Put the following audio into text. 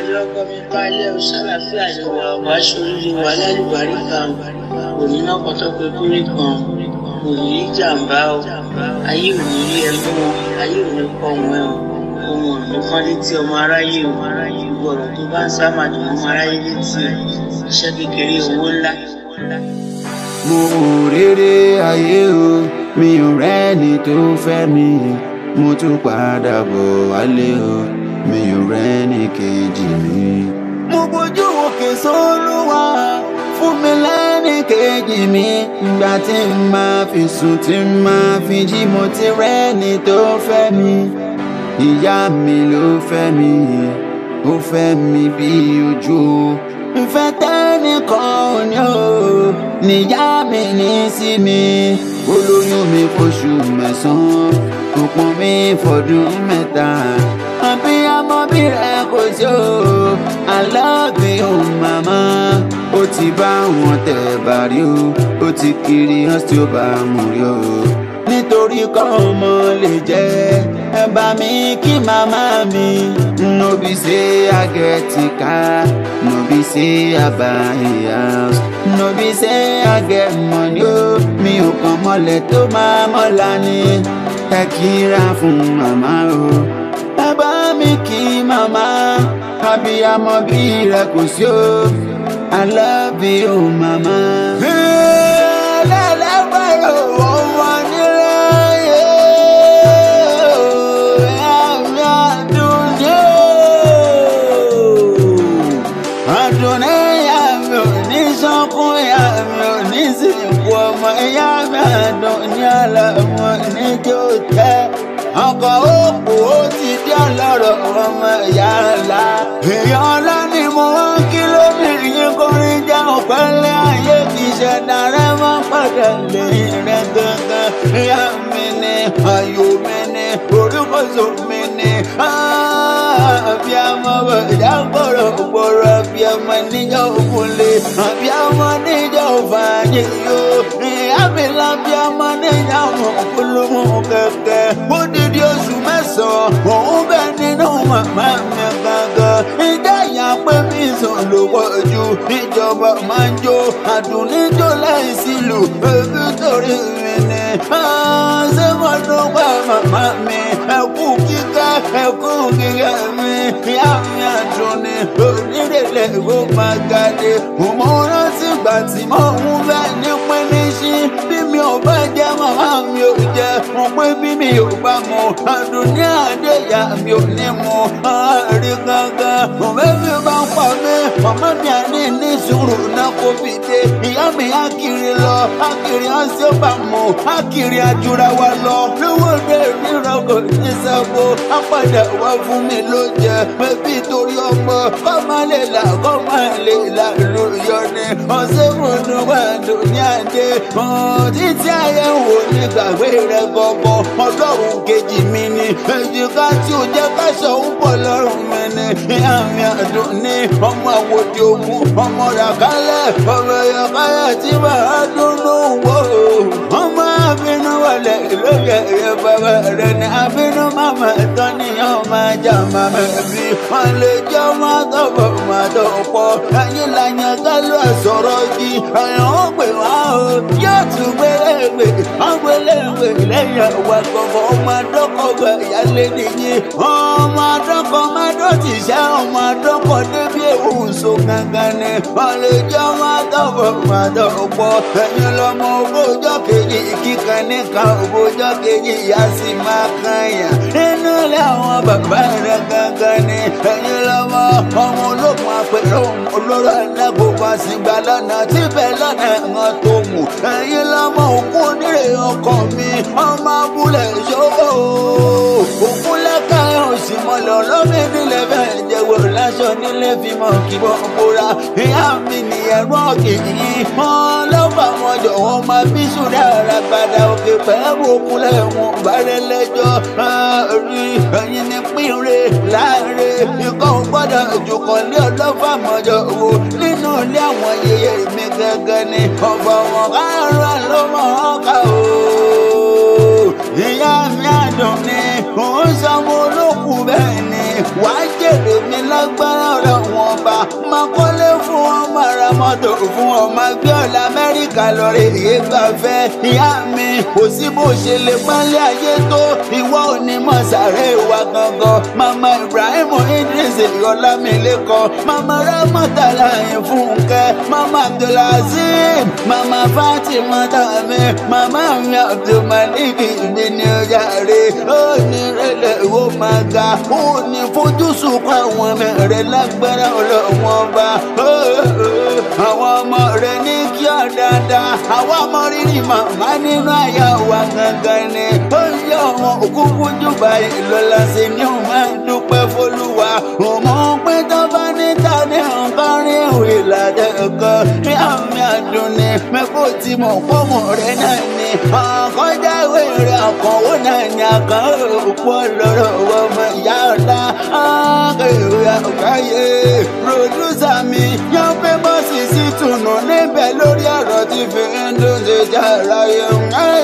lọ́kọ́ mi kálẹ̀ o sálàfíà ni wà wá sórí wa lálùbárí kan kò ní náà kọ́tọ́pẹ́ kúrì kan kò ní í jàǹbá o ayé ò ní rí ẹ mú wọn ayé ò ní kọ́ wọn ẹ o ohun ò ní fọ́n létí ọmọ aráyé o gbọ̀rọ̀ tó bá ń sá màdùn ọmọ aráyé létí o iṣẹ́ kékeré owó ńlá. mo ò rere ayé o mi ò rẹ́ni tó fẹ́ mi mo tún padà bọ̀ wálé o mi ò rẹ́ni kejì mi. mo bójú òkè sólúwa fún mi lẹ́ni kejì mi ìgbà tí n máa fi sùn tí n máa fi jí mo ti rẹ́ni tó fẹ́ mi ìyá mi ló fẹ́ mi ó fẹ́ mi bí ojú o ìfẹ́ tẹ́nìkan ò ní o níyá mi ní sí mi olóyún mi fóṣù mẹ́sàn-án kò pọ́n mi fọdún mẹ́ta àbí àmọ́ bí rẹ kò sí o I love you màmá ó ti bá wọn tẹ̀ bàrí o ó ti kiri hàn tí ó bá mú rí o nítorí kọ́ ọmọ lè jẹ́ ẹ bá mi kí màmá mi no be say I get car no be say I buy house no be say I get money o mi ò kàn mọ́lẹ̀ tó máa mọ́la ni ẹ kíra fún màmá o ẹ bá mi kí màmá abiyamọ bí rẹ kò sí o I love you màmá. ẹlẹ́lẹ́gbẹ̀rún ọmọ nílẹ̀ yé ẹ̀mí àdúnyé àdúnyé ìyá mi ò ní sọ́kún ìyá mi ò ní sìnkú ọmọ ìyá mi àdúnyé àlàmú níjó tẹ́ ọkọ̀ òkú ó ti dé ọlọ́rọ̀ ọmọ ìyá ńlá èèyàn ńlá ni mo wá kí lóbìnrin yín kọrin jẹ́ ọ̀pẹ́lẹ́ ayé kì í ṣẹ̀dá rẹ mọ́ padà lẹ́yìn rẹ gangan ìyá mi ni ayò mi ni orúkọ̀sọ mi ni àbíamọ bẹ̀dá gbọ̀rọ̀ gbọ̀rọ̀ àbíamọ níjọ́ òkúlé àbíamọ níjọ́ fàájì yóò ìyá mi lábíamọ níjọ́ òkúlùmù kẹ̀kẹ́ ó dídí oṣù mẹ́sàn-án òun bẹ nínú màmá mi gangan ìjà ìyá pé mi sùn ló pọ̀ ju ìjọba máa ń jó àdùnníjó láìsí lù ebi torí mi ni ṣé mo dúpẹ́ màmá mi ẹkú kíkẹ́ ẹkú kíkẹ́ mi ìyá mi àdùnní onírèlè ìwé máa gàdé mo rántí ìgbà tí mo ń bẹ ní pínísí bí mi ò bá jẹ màmá mi ò jẹ mo pé bí mi ò bá mu àdùnní àdéyà mi ò ní mu àárín gangan mo bẹ́ẹ̀ bá ń pa mí màmá mi àní ní sùúrù náà kó fi dé ìyá mi á kiri lọ á kiri á sí bá mu á kiri àjùra wa lọ lówó dé ríran kò ní sábò á padà wá fún mi ló jẹ bẹ́bí torí ọmọ kọ́ máa lè là kọ́ máa lè là ló yọ ni ọ̀sẹ̀ fúnnu wà lóní àdé títí ayé wò ní gbàgbé rẹ gbọgbọ ọlọ́run kejì mi ni èjìká tí ó jẹ́ káṣọ ń bọ̀ lọ́rùn mi ni ìyá mi àdùn ní ọmọ àwòdì ògùn ọmọ ràkálẹ̀ ọmọ ìyàkálẹ̀ tí màá dúnú wò ọmọ àbínú wọlé lóye rẹ bàbá rẹ ní àbínú màmá tán ní ọmọ ajá màmá bí wọn lè jẹ́ ọmọ àtọ̀bọ̀ màtọ̀ pọ̀ ẹ̀yìn làyàn kálù àsọ̀rọ̀ yìí ẹ̀yàn ó pè wá o yóò tún gbélégbè wọ́n gbélégbè lẹ́yìn ọ̀wà gbọ̀ngàn ọmọ àdọ́kọ̀ ìyálé nìyí ọmọ àdọ́kọ̀ mádọ́tì ṣẹ́ ọmọ àdọ́kọ̀ débi èwùsọ gangan ni wọ́n lè jẹ́ ọmọ àtọ̀bọ̀ màtọ̀ pọ̀ ẹ̀yìn lọ́mọ ogójọ́ kejì kíkan nìkan ogójọ́ kejì ìyá sì máa kan yàn nínú ilé àwọn bàbá rẹ̀ gangan ni ẹ̀yìn lọ́mọ ọmọ olókun àpẹẹrẹ olóró ẹlẹ́gbọ̀n àsìgbà lọ́nà tíbẹ̀ lọ́nà ẹ̀wọ̀n tó mú ẹ̀yìn lọ́mọ òkú onírè ọkọ mi ọmọ abúlé ṣòwò òkú lẹ́ka òsì mọ́lẹ̀ ọlọ́mìn nílẹ̀ bẹ́ẹ̀ jẹ́wọ́ láṣọ nílé fi mọ̀ kí wọ́n bóra ìyá mi ní ẹ̀rọ kìí wọn lọ́fà wọn jọ̀wọ́ máa bí sùdà ara gbàdá òkè pẹ̀lú òkúlẹ̀ wọn bàrẹ̀ lẹ́jọ́ rí ẹ̀yin ní pínre láàrin ikọ̀ gbọ́dọ̀ jùkọ̀lé ọlọ́fà mọ́jọ wo nínú ilé àwọn yẹyẹ mi gẹ́gẹ́ ni ọ̀fọ̀ wọn kárọ̀ ló mọ̀ ọ́ ká o ìyá mi àdùn ni òun sanwó olókùn bẹ́ẹ̀ ni wàá jèrè mi lágbára ọ̀rọ̀ lò fún ọmọ gbọ́ọ̀lù amẹ́ríkà lọ́rẹ̀ èyí gbàfẹ́ ìyá mi kò sí bó ṣe lè pálẹ̀ ayé tó ìwọ ò ní mọ̀ sàré wa gangan mama ibrahim idris ọlámilẹ́kọ̀ mama ramọ́tàlá ìfúnkẹ́ mama abdulazim mama fatima dami mama mi abdulmalik mi ní ọjà rẹ̀ ó ní rẹ̀lẹ̀ ó máa ga ó ní fojú sunkún àwọn ọmọ rẹ̀ lágbára ọlọ́wọ́n bá àwọn ọmọ rẹ̀ ní kí ọ dáadáa àwọn ọmọ rírì màmá nínú àyà wa gangan ni ó yẹ ọmọ òkúkú jùbà ìlọlá sí ni ó máa ń dúpẹ́ fọlúwa òmò pé tó bá níta ní nǹkan rí ìwé ládẹ́kọ̀ ní àmì àdùnní mẹ́kò tí mo pọ́mọ̀ rẹ̀ náà ni àkọjá ìwé rẹ̀ àkànwó náà ni àkàn òpó lọ́rọ̀ ọmọ ìyá ọ̀la àkèwé àgbáyé pòdúsà mi yan pé bọ́sì sí tùnú níbẹ̀ lórí ọ̀rọ̀ tí fi ń dún ṣe jà ráyé